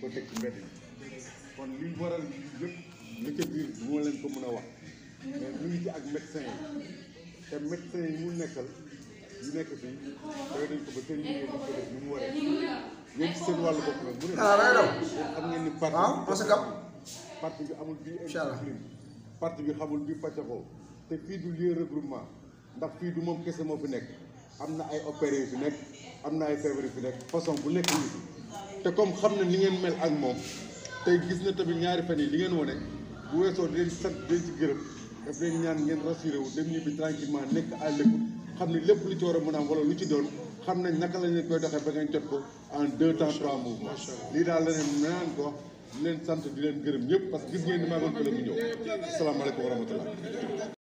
ko teg ci mbedd yi kon li waral yëpp li ca biir bu ma leen ko mën a wax mais ñu ngi ci ak médecin yi te médecin yi mu nekkal yu nekk fii doy nañ ko ba seen liggéey dañ ko def ni mu waree yéen ci seen wàllu bopp nag mu ne ah day daw yéen xam ngeen ni parti ah parce que parti bi amul bii Inch'Allah. indiscipline parti bi xamul bii pàccakoo te fii du lieu regroupement ndax fii du moom kese moo fi nekk am na ay opéré yu fi nekk am na ay feebar yu fi nekk façon bu nekk ñu fi te comme xam na ni ngeen mel ak moom tey gis na tamit ñaari fan yi li ngeen wane bu weesoo di leen sant di leen ci gërëm daf leen ñaan ngeen rassuré wu dem ñibbi tranquillement nekk à l'écoute xam ne lépp lu ci war a mën a am wala lu ci doon xam nañ naka lañ leen koy doxee ba ngeen jot ko en deux temps trois mouvements lii daal la leen naan ko di leen sant di leen gërëm ñëpp parce que gis ngeen ni maa ngi ko la mu ñëw asalaamaaleykum wa rahmatullah